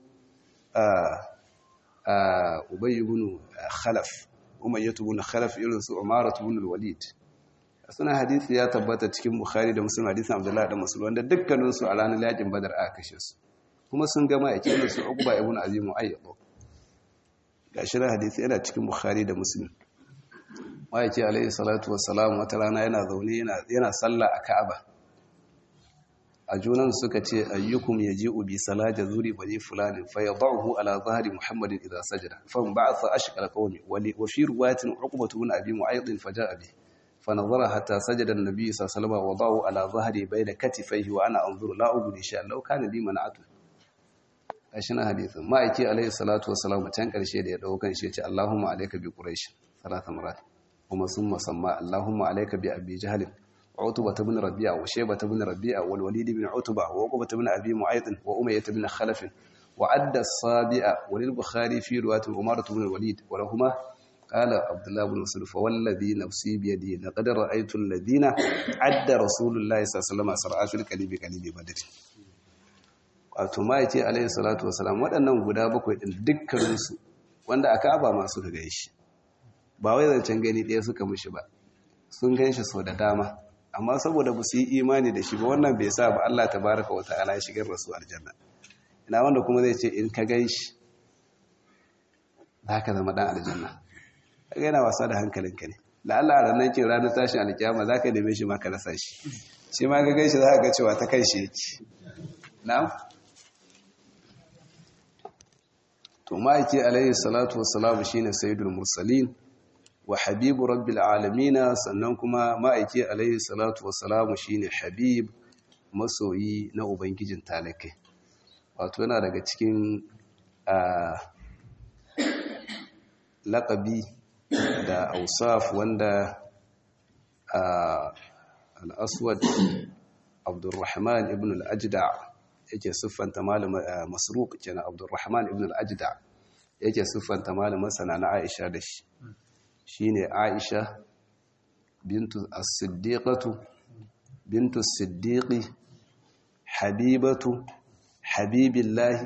S1: ubay ibn khalaf umayyatu ibn khalaf irin su umaratu ibn walid suna hadisi ya tabbata cikin bukhari da muslim hadisin abdullahi da muslim wanda dukkanin su a ranar yakin badar aka kashe su kuma sun gama yake irin su uqba ibn azim ayyad gashi na hadisi yana cikin bukhari da muslim ma'aiki alaihi salatu wassalam wata rana yana zaune yana sallah a ka'aba a junan suka ce ayyukum yaji'u bi salati zuri bani fulani fa yadahu ala zahri muhammadin idha sajada fa ba'atha ashqal qawmi wa fi riwayatin uqbatu bin abi mu'ayd fa ja'a bi fa nazara hatta sajada an-nabi sallallahu alaihi wasallam wadahu ala zahri bayna katifayhi wa ana anzuru la ubdi sha Allah kana li man'atu ashin hadithin ma'aiki alaihi salatu wassalam can karshe da ya daukan shi ya ce Allahumma alayka bi quraish salatan marat kuma sun musamma Allahumma alayka bi abi jahl utba ibn rabi'a wa shayba ibn rabi'a wal walid ibn utba wa uqba ibn abi mu'ayth wa umayyah ibn khalaf wa adda as-sabi'a wa lil bukhari fi riwayat umar ibn walid wa lahumā qala abdullah ibn mas'ud fa walladhi nafsi bi yadi laqad ra'aytu alladhina adda rasulullahi sallallahu alaihi wasallam sar'a fil qalibi qalibi badr wato ma yace alaihi salatu wasalam waɗannan guda bakwai din dukkaninsu wanda aka aba ma suka gaishe ba wai zancen gani ɗaya suka mushi ba sun gan shi sau da dama amma saboda ba su yi imani da shi ba wannan bai sa ba Allah ta baraka wata ala shigar rasu aljanna ina wanda kuma zai ce in ka gan shi za ka zama ɗan aljanna ka yana wasa da hankalinka ne da Allah a ranar kin ranar tashin alkiyama za ka neme shi ma ka rasa shi shi ma ka gan shi za ka ga cewa ta kai shi yake na'am to ma'aiki alaihi salatu wassalamu shine sayyidul mursalin wa habibu rabbil alamina sannan kuma ma'aiki alaihi salatu wassalamu shine habib masoyi na ubangijin talakai wato yana daga cikin laƙabi da ausaf wanda al-aswad abdurrahman ibn al-ajda yake siffanta malama masruq kenan abdurrahman ibn al-ajda yake siffanta malama sana na aisha da shi shine aisha bintu as-siddiqatu bintu as-siddiqi habibatu habibillahi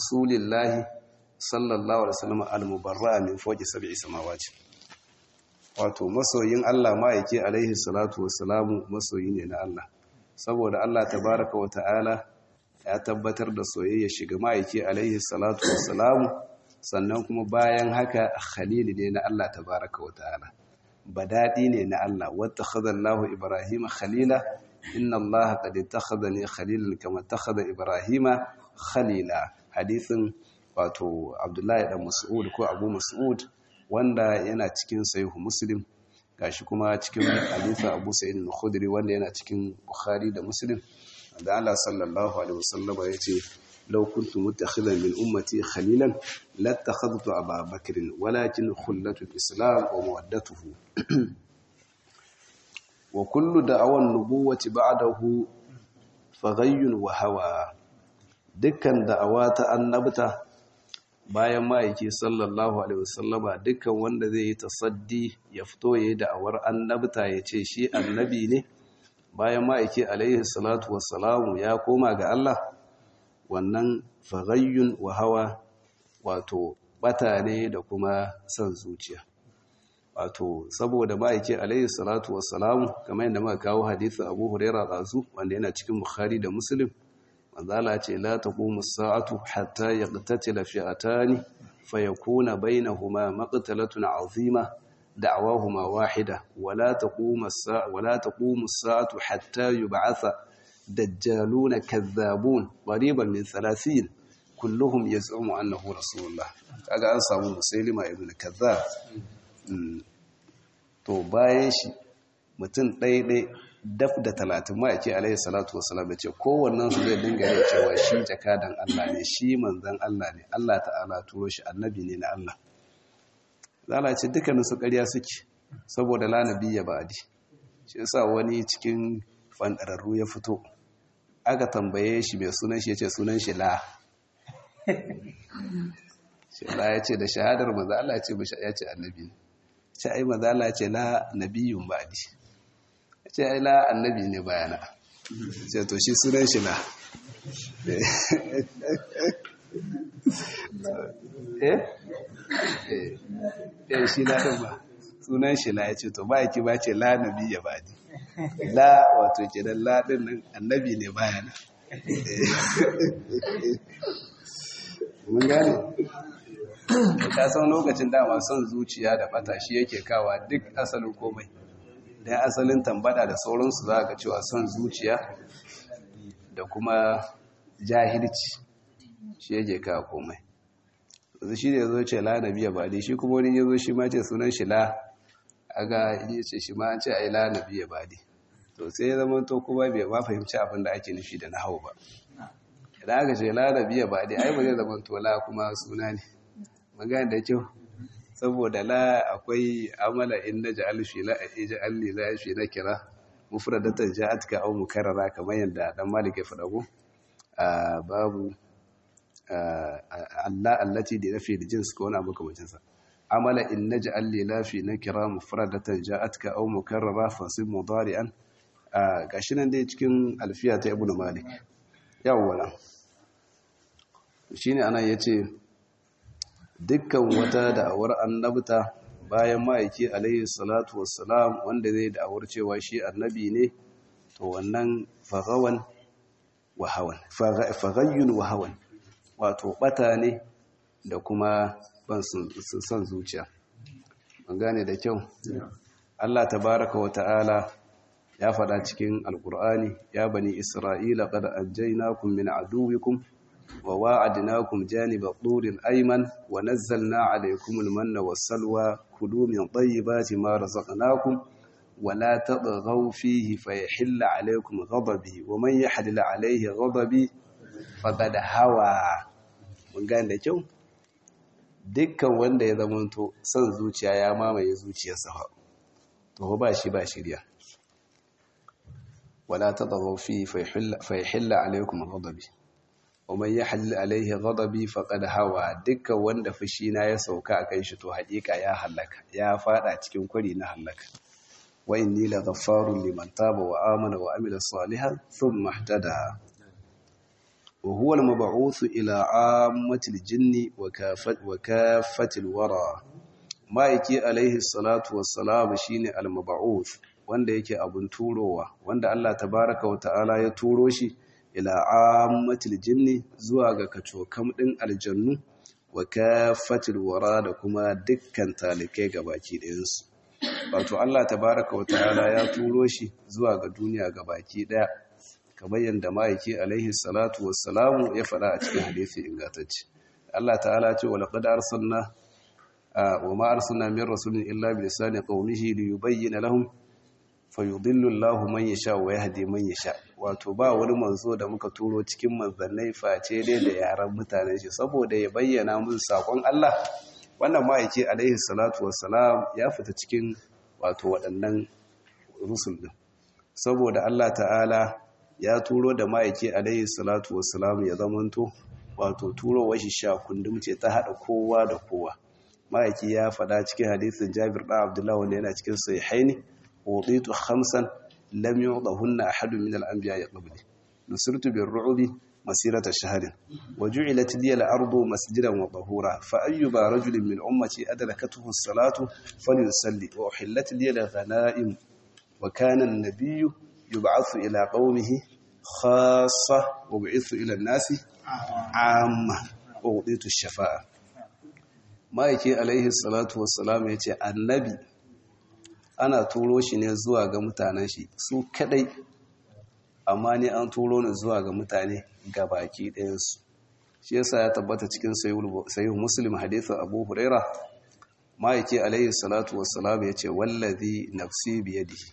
S1: rasulillahi sallallahu alaihi wasallam al-mubarra min fawqi sab'i samawati wato masoyin Allah ma'aiki alaihi salatu wassalamu masoyi ne na Allah saboda Allah tabaraka wa ta'ala ya tabbatar da soyayya shiga ma'aiki alaihi salatu wassalamu sannan kuma bayan haka khalili ne na Allah tabaraka wa ta'ala badadi ne na Allah wata khadallahu ibrahima khalila inna Allah qad ittakhadhani khalilan kama ittakhadha ibrahima khalila hadisin wato Abdullahi dan Mas'ud ko Abu Mas'ud wanda yana cikin sahihu Muslim gashi kuma cikin hadisin Abu Sa'id al-Khudri wanda yana cikin Bukhari da Muslim da Allah sallallahu alaihi wasallam yace law kuntu mutakhidan min ummati khalilan lattakhadtu Aba Bakr walakin khullatu al-islam wa mawaddatuhu wa kullu da'awan nubuwati ba'dahu faghayyun wa hawa dukkan da'awa ta annabta bayan ma'aiki sallallahu alaihi wasallama dukkan wanda zai yi tasaddi ya fito ya yi da'awar annabta ya ce shi annabi ne bayan ma'aiki alaihi salatu wassalamu ya koma ga Allah wannan faghayyun wa hawa wato bata ne da kuma son zuciya wato saboda ma'aiki alaihi salatu wassalamu kamar yadda muka kawo hadisin Abu Hurairah dazu wanda yana cikin Bukhari da Muslim manzala ce la taqumu as-sa'atu hatta yaqtatila fi'atani fayakuna bainahuma maqtalatun 'azima da'wahuma wahida wala taqumu as-sa'atu wala taqumu as-sa'atu hatta yub'atha dajjaluna kadhabun qariban min 30 kulluhum yaz'umu annahu rasulullah kaga an samu musailima ibn kadhab to bayan shi mutum ɗaiɗai daf da talatin ma yake alaihi salatu wasalam ya ce kowannen su zai dinga yin cewa shi jakadan Allah ne shi manzan Allah ne Allah ta'ala turo shi annabi ne na Allah zala ce dukkanin su ƙarya suke saboda la nabiyya ba'di shi yasa wani cikin fandararru ya fito aka tambaye shi mai sunan shi yace sunan shi la shi la yace da shahadar manzo Allah ya ce ya ce annabi ne sai ai manzo Allah ya ce la nabiyyun ba'di ce ai la annabi ne bayana ce to shi sunan shi la eh eh shi la din ba sunan shi la ya ce to ba yake ba ce la nabi ya bani la wato kenan la din nan annabi ne bayana mun gane ka san lokacin dama son zuciya da bata shi yake kawa duk asalin komai dan asalin tambada da sauransu za ka cewa son zuciya da kuma jahilci shi yake kawo komai yanzu shi ne ya zo ce la nabiya ba dai shi kuma wani ya zo shi ma ce sunan shi la aga ya ce shi ma an ce ai la nabiya ba dai to sai ya zama to kuma bai ma fahimci abin da ake nufi da nahau ba idan aka ce la nabiya ba dai ai ba zai zama to la kuma suna ne magana da kyau saboda la akwai amala in na ja'al fi la ij'al li la fi na kira mufradatan ja'atka aw mukarrara kamar yadda dan malik ya faɗa ko babu Allah allati da nafi da jins ko wani abu kamar sa amala in naj'al li la fi na kira mufradatan ja'atka aw mukarrara fasib mudari'an gashi nan dai cikin alfiya ta ibnu malik yawwa shine anan yace dukkan wata da'awar annabta bayan ma'aiki alaihi salatu wassalam wanda zai da'awar cewa shi annabi ne to wannan fagawan wa hawan fagayyun wa hawan wato bata ne da kuma ban son zuciya ban gane da kyau Allah tabaraka wa ta'ala ya faɗa cikin alkur'ani ya bani isra'ila qad anjaynakum min aduwikum وواعدناكم جانب الطور الأيمن ونزلنا عليكم المن والسلوى كلوا من طيبات ما رزقناكم ولا تطغوا فيه فيحل عليكم غضبي ومن يحلل عليه غضبي فقد هوى mun gane da kyau dukkan wanda ya zamanto son zuciya ya mamaye zuciyarsa to ba shi ba shirya wala tadghaw fi fa yahilla alaykum ghadabi ومن يحلل عليه غضبي فقد hawa dukkan wanda fushi na ya sauka akan shi to hakika ya halaka ya fada cikin kwari na halaka wa inni la ghaffarun liman taba wa amana wa amila salihan thumma ihtada wa huwa al-mab'uth ila ammati al-jinni wa kafat wa kafati al-wara ma'aiki alaihi salatu wassalam shine al-mab'uth wanda yake abun turowa wanda Allah tabaraka wa ta'ala ya turo shi ila ammatil jinni zuwa ga kacokam din aljannu wa kafatil wara da kuma dukkan talikai gabaki ɗayansu wato Allah tabaraka wa ta'ala ya turo shi zuwa ga duniya gabaki ɗaya kamar yadda ma'aiki alaihi salatu wassalamu ya faɗa a cikin hadisi ingantacce Allah ta'ala ce wa laqad arsalna wa ma arsalna min rasulin illa bi lisani qaumihi li yubayyana lahum fayudillu Allahu man yasha wa yahdi man yasha wato ba wani manzo da muka turo cikin manzannai face dai da yaran mutanen shi saboda ya bayyana musu sakon Allah wannan ma'aiki alaihi salatu wassalam ya fita cikin wato waɗannan rusul din saboda Allah ta'ala ya turo da ma'aiki alaihi salatu wassalam ya zamanto wato turo washi sha kundum ce ta hada kowa da kowa ma'aiki ya faɗa cikin hadisin Jabir da Abdullah wanda yana cikin sahihaini وضيت خمسا لم يعطهن أحد من الأنبياء قبلي نصرت بالرعب مسيرة شهر وجعلت لي الأرض مسجدا وطهورا فأيما رجل من أمتي أدركته الصلاة فليصلي وأحلت لي الغنائم وكان النبي يبعث إلى قومه خاصة وبعث إلى الناس عامة ووضيت الشفاعة ما يكي عليه الصلاة والسلام يتي النبي ana turo shi ne zuwa ga mutanen shi su kadai amma ni an turo ni zuwa ga mutane ga baki ɗayansu shi yasa ya tabbata cikin sayi muslim hadithin abu huraira ma'aiki alayhi salatu wassalam ya ce wallazi nafsi biyadihi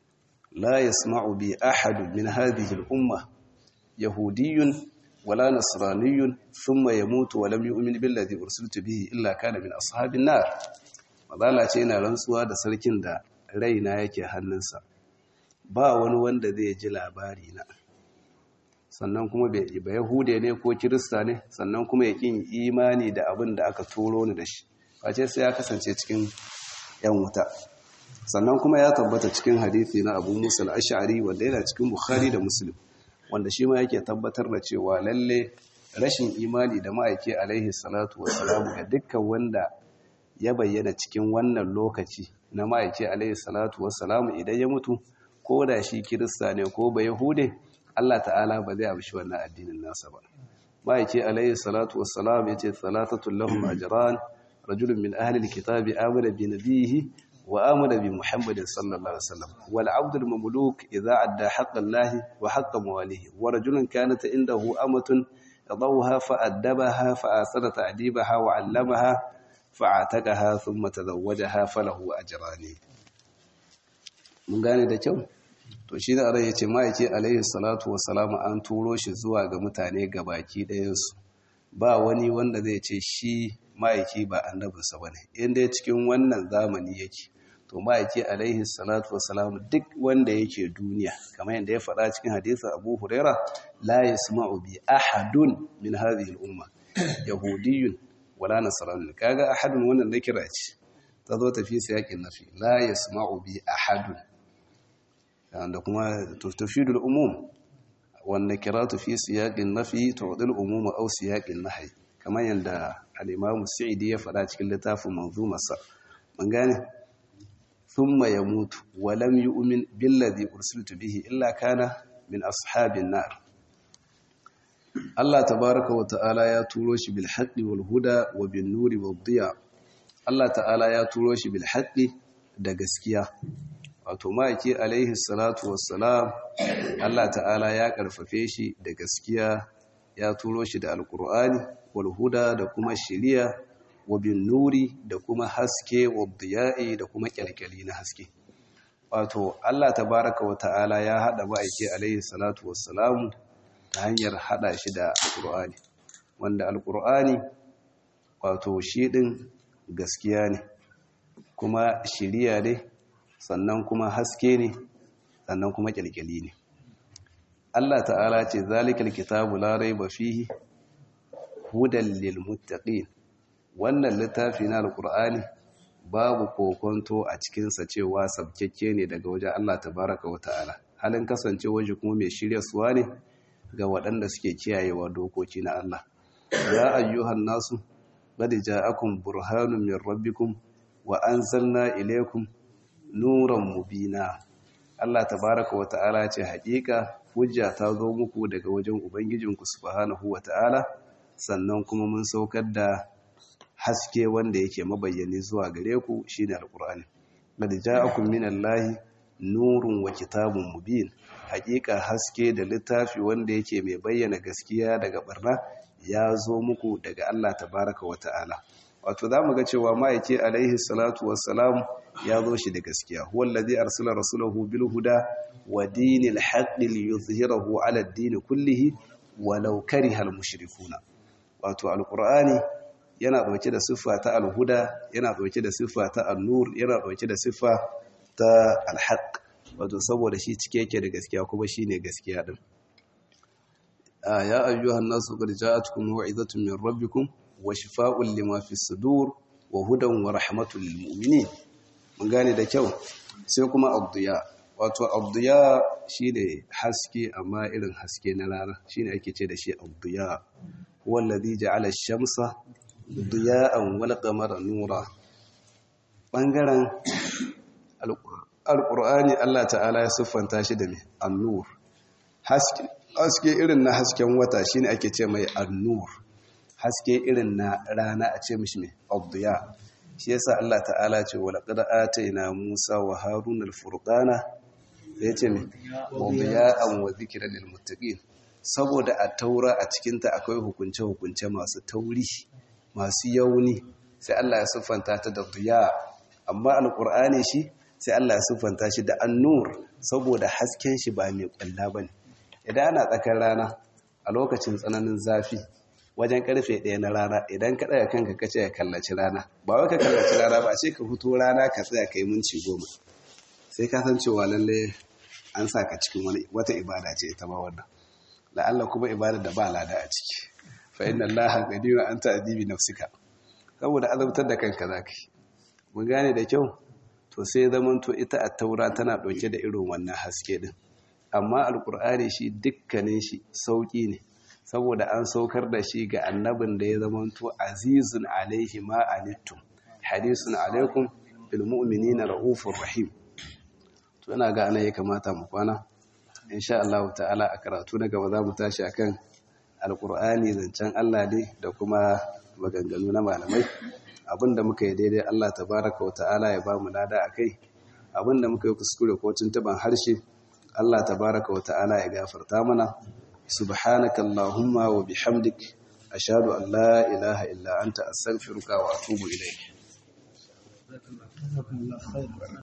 S1: la yasma'u bi ahadu min hadhihi al-umma yahudiyyun wala nasraniyyun thumma yamutu wa lam yu'min billadhi ursiltu bihi illa kana min ashabin nar mazala ce yana rantsuwa da sarkin da raina yake hannunsa ba wani wanda zai ji labari na sannan kuma ba yahude ne ko kirista ne sannan kuma ya kin imani da abin da aka turo ni da shi face sai ya kasance cikin yan wuta sannan kuma ya tabbata cikin hadithi na abu musa al-ash'ari wanda yana cikin bukhari da muslim wanda shi ma yake tabbatar da cewa lalle rashin imani da ma'aiki alaihi salatu wassalamu ga dukkan wanda ya bayyana cikin wannan lokaci na ma'aiki alaihi salatu wassalamu idan ya mutu ko da shi kirista ne ko ba yahude Allah ta'ala ba zai amshi wannan addinin nasa ba ma'aiki alaihi salatu wassalamu yace salatatul lahum ajran rajulun min ahli alkitabi amana bi nabiyhi wa amana bi muhammadin sallallahu alaihi wasallam wal abdul mamluk idza adda haqqa allahi wa haqqa mawalihi wa rajulun kanat indahu amatun yadawha fa addabaha fa asara ta'dibaha wa 'allamaha fa'atakaha thumma tazawwajaha falahu ajrani mun gane da kyau to shi da rai yace ma'aiki alaihi salatu wassalamu an turo shi zuwa ga mutane gabaki ɗayan su ba wani wanda zai ce shi ma'aiki ba annabinsa bane inda cikin wannan zamani yake to ma'aiki alaihi salatu wassalamu duk wanda yake duniya kamar yadda ya faɗa cikin hadisin Abu Huraira la yasma'u bi ahadun min hadhihi al-umma yahudiyyun wala nasarani kaga ahadun wannan na kira ce ta zo tafi siyakin nafi la yasma'u bi ahadun da kuma tufidul umum wanda kiratu fi siyaqin nafi tu'dil umum aw siyaqin nahy kamar yanda al-imam Sa'idi ya faɗa cikin littafin manzumarsa mun gane thumma yamutu wa lam yu'min billadhi ursiltu bihi illa kana min ashabin nar Allah tabaraka wa ta'ala ya turo shi bil haqqi wal huda wa bin nuri wad diya Allah ta'ala ya turo shi bil haqqi da gaskiya wato ma'aiki alaihi salatu wassalam Allah ta'ala ya karfafe shi da gaskiya ya turo shi da alqur'ani wal huda da kuma shiriya wa bin nuri da kuma haske wad diya'i da kuma kyalkyali na haske wato Allah tabaraka wa ta'ala ya hada ma'aiki alaihi salatu wassalamu ta hanyar hada shi da alkur'ani wanda alkur'ani wato shi din gaskiya ne kuma shiriya ne sannan kuma haske ne sannan kuma kyalkyali ne Allah ta'ala ce zalikal kitabu la raiba fihi hudan lil muttaqin wannan littafi na alkur'ani babu kokonto a cikinsa cewa sabkekke ne daga wajen Allah tabaraka wa ta'ala halin kasance waje kuma mai shirya suwa ne ga waɗanda suke kiyayewa dokoki na Allah ya ayyuhan nasu qad ja'akum burhanun min rabbikum wa anzalna ilaykum nuran mubina Allah tabaraka wa ta'ala ce haƙiƙa hujja ta zo muku daga wajen ubangijinku subhanahu wa ta'ala sannan kuma mun saukar da haske wanda yake mabayyani zuwa gare ku shine alqur'ani qad ja'akum minallahi nurun wa kitabun mubin haƙiƙa haske da littafi wanda yake mai bayyana gaskiya daga barna ya zo muku daga Allah tabaraka wa ta'ala wato za mu ga cewa ma'aiki alaihi salatu wassalam ya zo shi da gaskiya huwa allazi arsala rasulahu bil huda wa dinil haqqi liyuzhirahu ala ad-din kullihi walau kariha al-mushrikuna wato alqur'ani yana dauke da siffa ta al-huda yana dauke da siffa ta an-nur yana dauke da siffa ta al-haqq wato saboda shi cike yake da gaskiya kuma shine gaskiya din ya ayyuhan nasu qad ja'atkum maw'izatun min rabbikum wa shifaa'un lima fi sudur wa hudan wa rahmatul lil mu'minin mun gane da kyau sai kuma abdiya wato abdiya shine haske amma irin haske na rana shine ake ce da shi abdiya huwa alladhi ja'ala ash-shamsa diya'an wal qamara nura bangaren alqur'ani Allah ta'ala ya siffanta shi da me an-nur haske haske irin na hasken wata shine ake ce mai an-nur haske irin na rana a ce mishi mai abdiya shi yasa Allah ta'ala ce wa laqad atayna Musa wa Harun al-furqana yace mai wabiya'an wa dhikran lil muttaqin saboda a taura a cikin ta akwai hukunce hukunce masu tauri masu yauni sai Allah ya siffanta ta da diya amma alqur'ani shi sai Allah ya siffanta shi da an-nur saboda hasken shi ba mai kwalla bane idan ana tsakar rana a lokacin tsananin zafi wajen karfe ɗaya na rana idan ka ɗaga kanka ka ce ka kallaci rana ba wai ka kallaci rana ba sai ka fito rana ka tsaya ka yi minci goma sai ka san cewa lalle an sa ka cikin wani wata ibada ce ita ma wannan la'alla kuma ibada da ba lada a ciki fa inna allaha qadirun an ta'dibi nafsika saboda azabtar da kanka zaka yi mun gane da kyau to sai zaman to ita at-taura tana dauke da irin wannan haske din amma alqur'ani shi dukkanin shi sauki ne saboda an saukar da shi ga annabin da ya zamanto azizun alaihi ma anittum hadisun alaikum bil mu'minina raufur rahim to ina ga ana ya kamata mu kwana insha Allah ta'ala a karatu na gaba za mu tashi akan alqur'ani zancen Allah ne da kuma maganganu na malamai abinda muka yi daidai Allah tabaraka wa ta'ala ya ba mu lada akai abinda muka yi kuskure ko tuntuban harshe Allah tabaraka wa ta'ala ya gafarta mana سبحانك اللهم وبحمدك أشهد أن لا إله إلا أنت أستغفرك وأتوب إليك